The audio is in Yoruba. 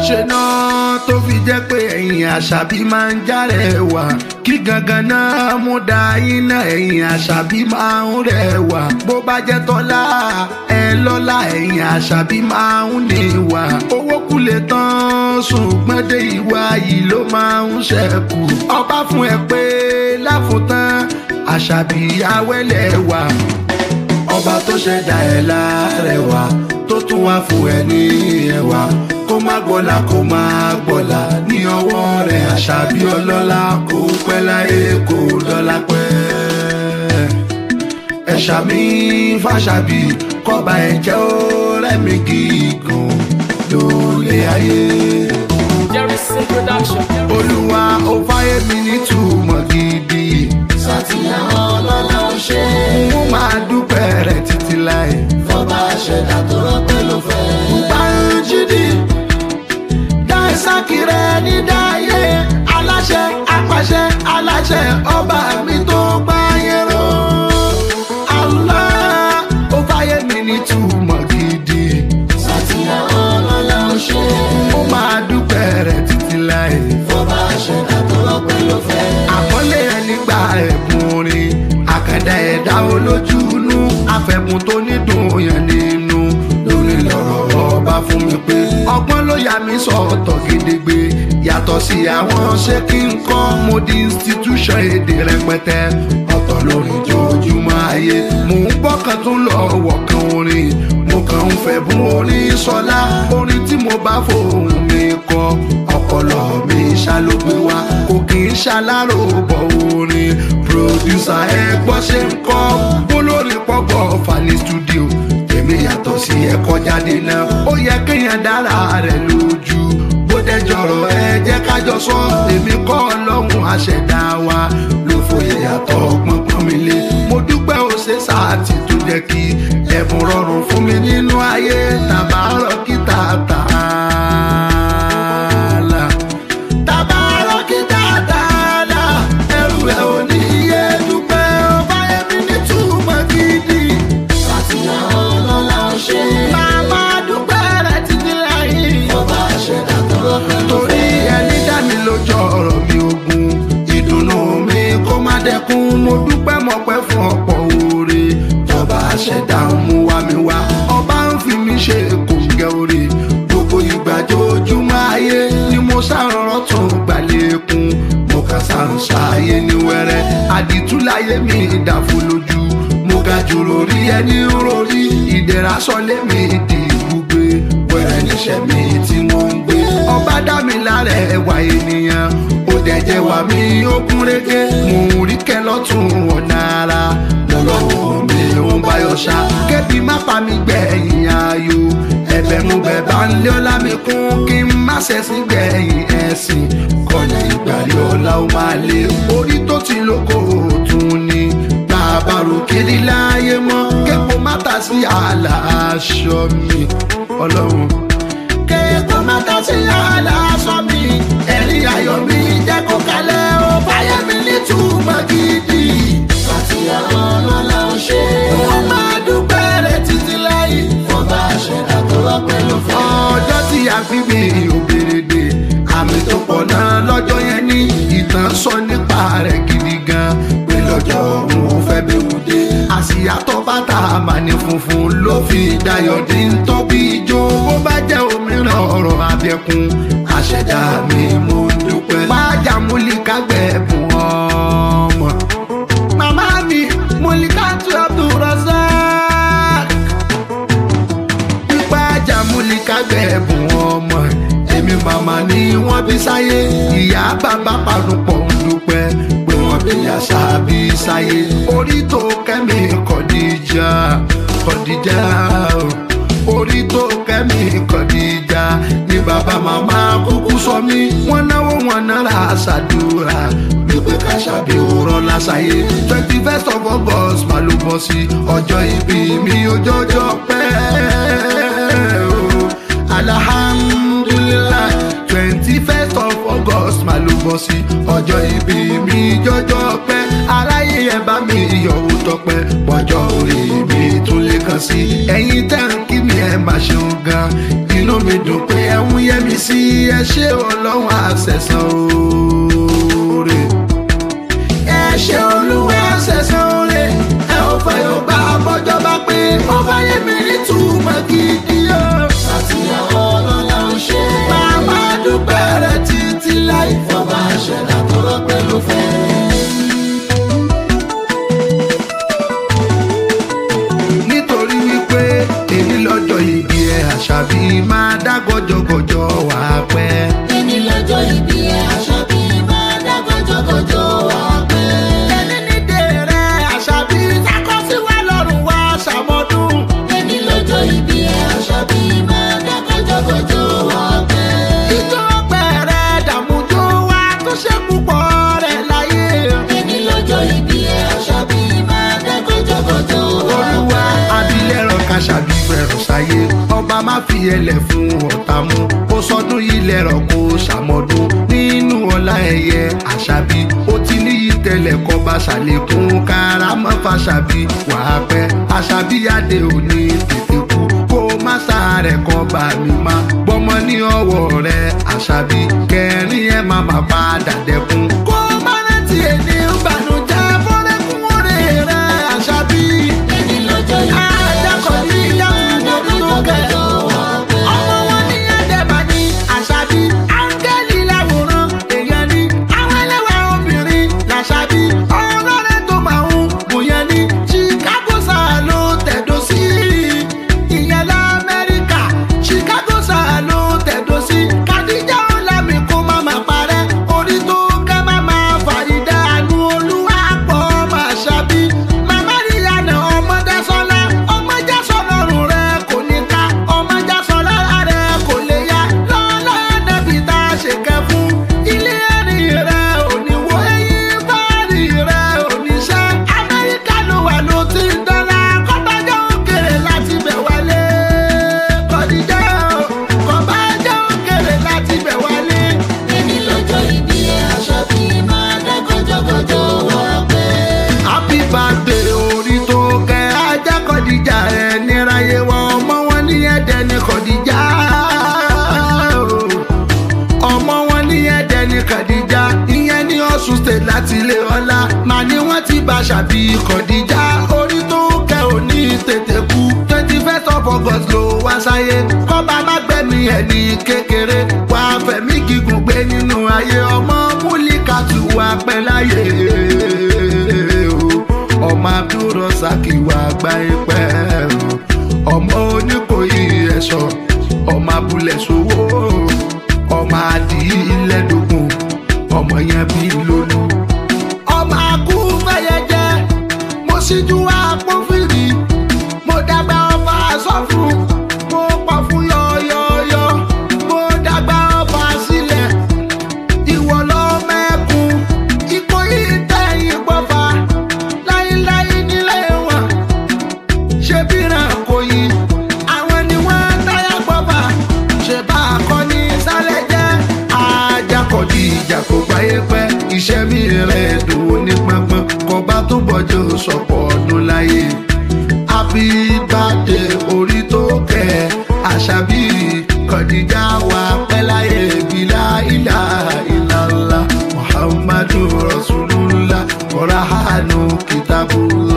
ṣe náà tó fi jẹ́ pé ẹ̀yìn àṣàbí máa ń járẹ̀wà kí gangan náà mú da iná ẹ̀yìn àṣàbí máa ń rẹwà bó bá jẹ́ tọ́lá ẹ lọ́lá ẹ̀yìn àṣàbí máa ń níwà owó kù lè tán ṣùgbọ́n dé ìwà yìí ló máa ń ṣẹ́kù ọba fún ẹ pé láfùtán àṣàbí awẹ́lẹ̀ wà ọba tó ṣẹ̀dá ẹ̀ lárẹ̀wà tó tún wá fún ẹ ní ẹwà kó má gbọ́lá kó má gbọ́lá ní ọwọ́ rẹ̀ àṣàbí ọlọ́lá kó pẹ́ láyé kó dọ́là pẹ́. ẹ̀ṣà mi fàṣàbí kọ́ba ẹ̀jẹ̀ ó rẹ̀mí gígùn lórí ayé. Jerison Production. olúwa ó fáyé mi nítumọ̀ gidi. sátìyàn ọlọ́lá ó ṣe mo máa dúpẹ́ rẹ̀ títí láì. fọba ṣẹ̀dá tó rọ́pẹ́ ló fẹ́. Banjidi Daisakire ní dáyé aláṣẹ apàṣẹ aláṣẹ ọba mi tó gbáyé ró. Allah ó fáyé mi ní túmọ̀ gidi. sátìyàn ọlọ́lá ó ṣe Ó máa dúpẹ́ rẹ̀ títí láì. fọba ṣẹ̀dá tó rọ́pẹ́ ló fẹ́. Àkọlé ẹni gba ẹ̀bùn orin. Àkàndá ẹ̀dá olójú inú. Afẹ̀bùn tó ní dùn yẹn nínú. Lórí lọ́rọ̀ ọba fún mi pé. Ọgbọ́n ló yà mí sọ̀tọ̀ gédégbé. Yàtọ̀ sí àwọn ṣé kí n kọ́ mo di institution èdè rẹpẹtẹ. Ọ̀tọ̀ lórí ojoojúmọ́ ayé. Mò ń gbọ́kàn tún lọ wọ̀kan orin. Mo kàn ń fẹ́ bún orin sọlá. Orin tí mo bá fòun mi kọ. Ọpọlọ mi ṣàlógbé wa. Kò kì í ṣàlárò bọ̀ orin. Producer ẹ gbọ́ ṣe ń kọ́. Olórí pọ̀pọ̀ fà ní studio. Èmi yàtọ̀ sí ẹ̀kọ́ jáde náà. Ó yẹ kéèyàn dára rẹ̀ lójú. Bó dẹjọ́rọ̀ ẹ jẹ́ kájọ sọ. Èmi kọ́ ọlọ́run àṣẹ̀dá wa. Ló fòye yàtọ̀ pọ́npọ́n mi lé. Mo dúpẹ́ ó ṣe sáàtì tó jẹ́ kí ẹ̀bùn rọrùn fún mi nínú ayé. Tàbárọ̀ kí tààtà tabarọ kí dáadáa ẹrù ẹ ò ní iye dúpẹ́ ọba ẹbí ní túmọ̀ gidi. sátìyàn ọlọ́lá ó ṣe màmá dúpẹ́ rẹ̀ títí láyé. fọba ṣẹ̀dá tó rọ́pẹ́ ló torí fẹ́. ẹni dá mi lójú ọ̀rọ̀ mi ogun ìdùnnú mi kó má dẹkun mo dúpẹ́ mọ̀pẹ́ fún ọ̀pọ̀ oore tọba ṣẹ̀dá ń mú wa mi wá ọba ń fi mi ṣe kòǹgẹ́ oore gbogbo ìgbà jojúmọ́ ayé ni mo ṣàrọ̀rọ̀ tún gbàlẹ́kùn mo kà sàǹṣàyé ní wẹ́rẹ́ àdìtúláyé mi ìdàfo lójú mo ga jùlọ rí ẹni rórí ìdẹ̀ra sọlé mi di gbùgbé wẹ́rẹ́ níṣẹ́ mi tí mo ń gbé ọba dá mi lára ẹwà ènìyàn ó dẹ̀jẹ̀ wà mí ó kún régé mò ń rí kẹ́ lọ́tún ọ̀nà ara lọ́lọ́wọ́ mi ó ń báyọ̀ ṣá kébì má pa mi gbẹ̀yìn ayò ẹ̀bẹ̀ mo bẹ̀ bá ń lé ọlá mi kún kí n má ṣẹ̀sìn gbẹ̀yìn ẹ̀sìn kọ́lẹ̀ ìgbàlè ọ̀la ó máa lé orí tó ti lóko òtún ni bàbárò kiri láyé mọ́ képo má ta sí àlà aṣọ mi ọlọ́run kéèkó mẹ́ta sí yàrá aṣọ mi ẹ̀rín ayọ̀ mi jẹ́ kó kalẹ̀ ó báyẹ̀ mi nítumọ̀ gidi. sátìyàn ọlọ́lá ó ṣe ó máa dúpẹ́ rẹ̀ títí láyé. fọba ṣẹ̀dá tó rọ́pẹ́ ló fẹ́. ọjọ́ tí a fi mi òbèrèdè àmì tó pọ̀ náà lọ́jọ́ yẹn ní ìtàn sọ nípa rẹ̀ gidi gan pé lọ́jọ́ òun ò fẹ́ bí wùdé àsìyá tó bàtà àmàní funfun ló fi dayọ̀ dín tó bí ijó bó bá jẹ́ òmíràn ọ̀rọ̀ abẹ́kun àṣẹ̀dá mi mo dúpẹ́. májà múlíkà gbẹ̀bùn ọmọ màmá mi múlíkà tó Abdulrasaq pípa jàmúlíkà gbẹ̀bùn ọmọ èmi màmá ni wọ́n bí sáyé ìyá bàbá panupọ̀ ń dúpẹ́ pé wọ́n bí àṣà bí sáyé orí tó kẹ́mi kọ̀díjà kọ̀díjà o. orí tó kẹ́mi kọ̀díjà ni bàbá màmá kúkú sọ mí wọ́n náwó wọn náírà ṣàdúrà wípé ká ṣàbí òrọ̀ láṣàyè twenty first of august máa ló bọ́ sí ọjọ́ ìbí mi ojoojọ́ pẹ́ o alhamdulilayi twenty first of august máa ló bọ́ sí ọjọ́ ìbí mi jọjọ́ pẹ́ aráyé ẹ bá mi yọ̀wò tọpẹ́ pọ̀jọ́ orí mi tún lè kàn sí ẹ̀yin tẹ́ ń kí mi ẹ máa ṣeun gan inú mi dùn pé ẹ ń yẹmi sí ẹ ṣé ọlọ́run àṣẹ̀sán oore ẹ ṣé olúwa àṣẹ̀sán oore ẹ ò fẹ́ yóò gbà bọ́jọ́ bá pé ọba yẹmi nítumọ̀ gidi o. Sàtìyàn ọlọ́lá ń ṣe. Màmá dúpẹ́ rẹ̀ títí láì fọ́. Ọba àṣẹdá tó rọ́pẹ́ ló fẹ́. nítorí wípé èyí lọ́jọ́ ìbí ẹ̀ àṣàbí máa dá gọjọgọjọ wà pẹ́. Ẹni lọ́jọ́ ìbí ẹ̀ Àṣàbí máa dá gọjọgọjọ wá pẹ́. ẹni nídè rẹ̀ àṣàbí sákọ́sí wà lọ́rùn wá ṣàmọ́dún. Ẹni lọ́jọ́ ìbí ẹ̀ Àṣàbí máa dá gọjọgọjọ wá pẹ́. ìjọ bẹ̀rẹ̀ dàmújó wá tó ṣe púpọ̀ rẹ̀ láyé. Ẹni lọ́jọ́ ìbí ẹ̀ Àṣàbí máa dá gọjọgọjọ wá olúwa pẹ́. abilẹ̀rọ kàṣàbí bẹ̀rù sáyé ọba má fi ẹlẹ̀ fún ọ̀tá mú kó sọdún ilẹ̀ rọ̀ kó ṣàmọ́dún nínú ọlá ẹ̀yẹ àṣàbí ó ti níyì tẹ́lẹ̀ kọ́ bá ṣàlékún kárámọ́ fàṣàbí wàá pẹ́ àṣàbí adé òní tètè kú kó má sáré kan bá mi má gbọ́mọ ní ọwọ́ rẹ̀ àṣàbí kẹrin ẹ̀ má má padà dẹ́kun. kó má rántí ẹni ń bànújẹ́ fọ́lẹ́kùn orí rẹ̀ àṣàbí. Ẹni lọ́jọ́ ìbí ẹ̀ Àjàkọ̀bí Àṣàbí máa dá gọjọgọjọ wá pẹ́. ọmọ wọn ní ẹ̀dẹ̀bà ní àṣàbí áńgẹ́lì láwòrán èèyàn ní àwọn ẹlẹ́wà obìnrin làṣàbí ọlọ́rẹ́ tó máa ń bùyẹn ní chicago sáà ló tẹ̀dó sí ìyẹn lamẹ́ríkà chicago sáà ló tẹ̀dó sí kàdíjà ọ̀làmì kó má má parẹ́ orí tó kẹ́ má má fàyídà àánú olúwa pọ̀ máa ṣàbí màmá ríyànà ọmọdé sọlá ọmọdé sọlọ́run rẹ kò ní ká ọmọdé sọlá rẹ kò lè yá lọ́lá nẹ́bí tá a ṣe kẹ́ fún ilé ẹ̀rí rẹ ò ní wo eyín báàrí rẹ ò ní ṣe amẹ́ríkà ló wà ló ti ń dọ́là kọ́bájọ́ òkèrè láti bẹ̀ wálé kọ́díjà kọ́bájọ́ òkèrè láti bẹ̀ wálé. Ẹni lọ́jọ́ ìbí ẹ̀ Àṣàbí máa dá gọjọgọjọ wá pẹ́. happy birthday orí tó kẹ́ ajá kọ́díjà ẹ̀ níráyé wọ ọmọ wọn ní ẹ̀dẹ̀ ní kọ́díjà ọmọ wọn ní ẹ̀dẹ̀ ní kọ́díjà ìyẹn ní ọ̀ṣun state láti ilé ọlá màá ní wọ́n ti bá ṣàbí kọ́díjà orí tó kẹ́ ò ní tètè kú twenty first of august ló wá sáyé kọ́ba má gbẹ̀mí ẹ̀ ní kékeré wà á fẹ̀mí gígùn gbé nínú ayé ọmọ múlíkàtù wà pẹ́ láyé o ọmọ abdulrasaki wà gba ipẹ o ọmọ oníkòyí ẹṣọ ọmọ abúlé sowó ọmọ adìyílẹdógún ọmọ yẹn bí lólu. ọmọ akú fẹyẹ jẹ mo ṣíjú àpòfìrí mo dàgbà ọba sọfún mo pọ fún yọyọyọ mo dàgbà ọba sílẹ̀ ìwọ lọ mẹ́kun ìkòyí tẹ̀yìn gbọ́fà láíláí nílé wọn ṣe bíran kò yí àwọn ni wọ́n táyà gbọ́fà ṣe bá a kọ́ ní sálẹ̀ jẹ́ ajakọ̀dí ìjà kò gbáyé pẹ́ iṣẹ́ mi rẹ̀ dùn ní pọ́npọ́n kọba tó bọ́jú sọ̀pọ̀ ọdún láyé happy birthday orí tó kẹ́ àṣàbí kọ̀díjà wà pẹ́ láyé bílá ilà ìlàlá muhammadu rasulullah kọ̀rọ̀ hànú kìtàbùlá.